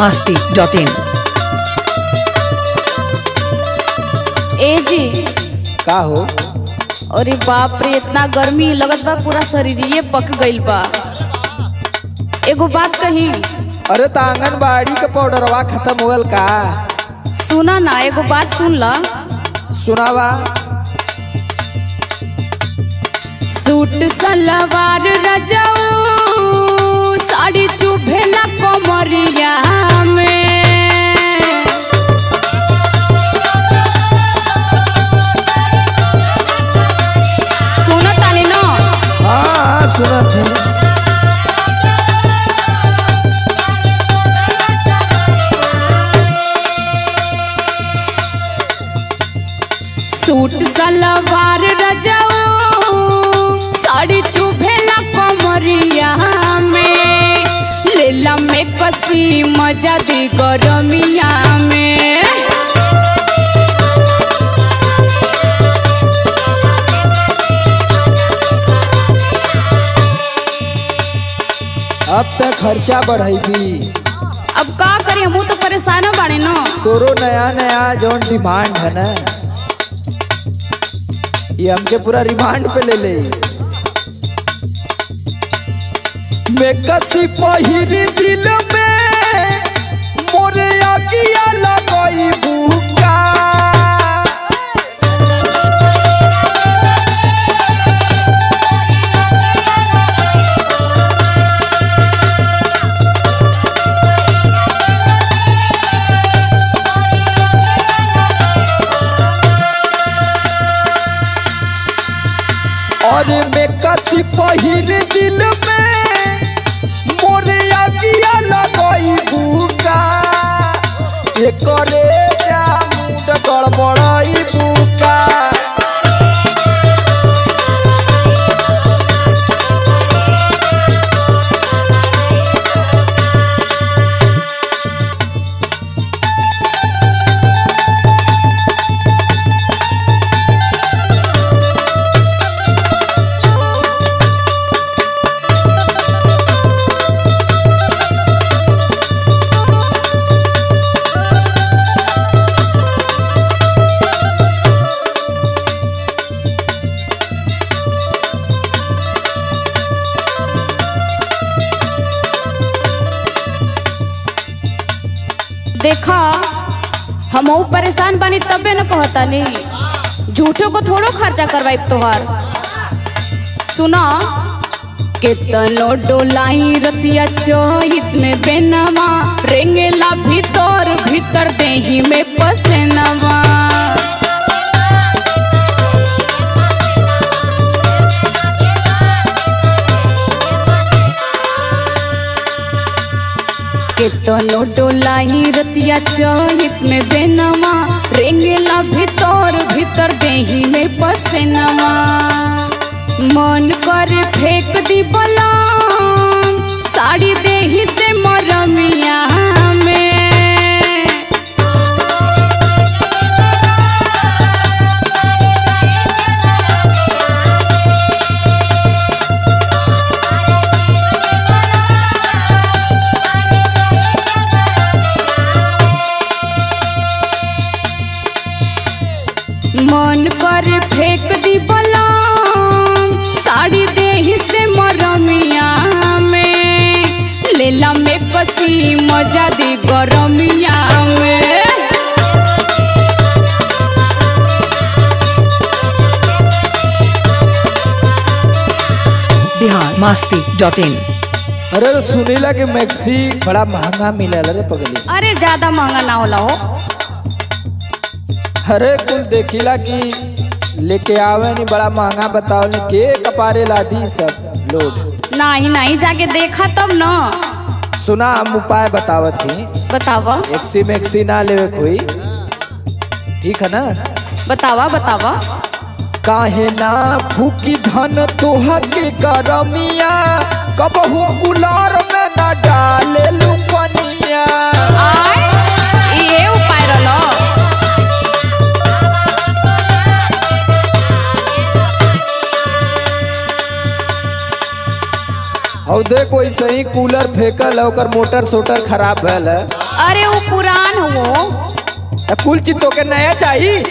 masti dot in. ए जी का हो अरे बाप रे इतना गर्मी लगत बा पूरा शरीरिये पक गइल बा एगो बात कही अरे त आंगनबाड़ी के पाउडरवा खत्म हो गल का सुना ना एगो बात सुन ला सुनावा सूट सलवार रजाऊ साड़ी चुभेला कमरिया में सुनो तानी ना हाँ सुनत है सूट सलवार रजाऊ साड़ी चुभेला कमरिया में लेला में कसी मजा दी गरमिया में अब तक खर्चा बढ़ेगी अब का करी हमू तो परेशान बाड़े न तोरो नया नया जौन डिमांड है ना ये हमके पूरा रिमांड पे ले ले मैं कसी पहिरी दिल में मोरे आगिया लगई भूका और मैं कसी पहिर दिल में मोरे आगिया लगई भूका एकरे जा मुंड गड़बड़ई भूका देखा हमहू परेशान बानी तबे न कहतानी झूठो को थोड़ो खर्चा करवाई तोहार सुना केतनो डोलाई रतिया चोहित में बेनवा रेंगेला भीतर भीतर देही में पसेनवा केतनो डोलाई रतिया चोहित में बेनवा रेंगेला भीतर भीतर देही में पसेनवा मन करे फेंक दी बलाम साड़ी देही से मरमिया में मन करे फेंक दी बलाम साड़ी देही से मरमिया में लेला में कसी मजा दी गरमिया में Bihar masti dot in. अरे सुनीला के मैक्सी बड़ा महंगा मिलल रे पगली अरे ज्यादा महंगा ना होला हो अरे कुल देखिला कि लेके आवे नहीं बड़ा महंगा बताओ नहीं के कपारे लादी सब लोग नहीं नहीं जाके देखा तब न सुना हम उपाय बतावत थी बतावा एक्सी मैक्सी ना लेवे कोई ठीक है ना बतावा बतावा काहे ना फूकी धन तोहा के गरमिया कबहू कुलार में ना डाले लुपनिया आय ये उपाय रहलो और देख वैसे ही कूलर फेंकल है ओकर मोटर सोटर खराब भैल है अरे वो पुरान हो आ कुल चीज तो के नया चाहिए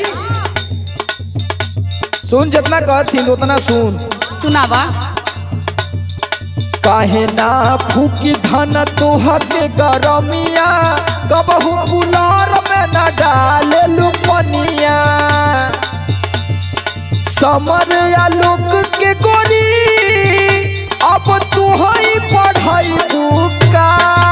सुन जितना कहती उतना सुन सुनावा काहे ना फूकी धन तोहके गरमिया कबहू कुलार में न डाले लुपनिया समर या लोग के गोरी अब तू ही पढ़ाई बुका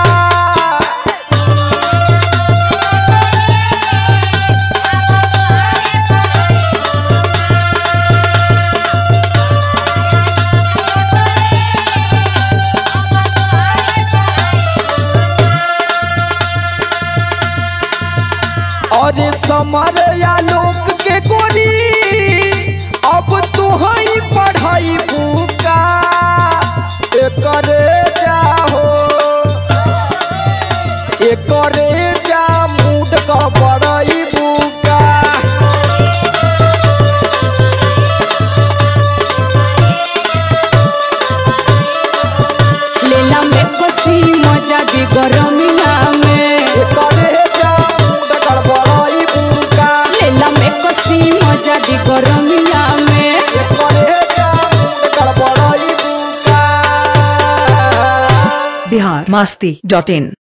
और समर या लोग के गोरी अब तू ही पढ़ाई बुका एकरे जाहो एकरे जा मूड का बड़ाई बुका लेला में कसी मजा दी गरमिया में एकरे जा मूड का बड़ाई बुका लेला में कसी मजा दी गरमिया में एकरे जा मूड का बड़ाई बुका बिहार मस्ती डॉट इन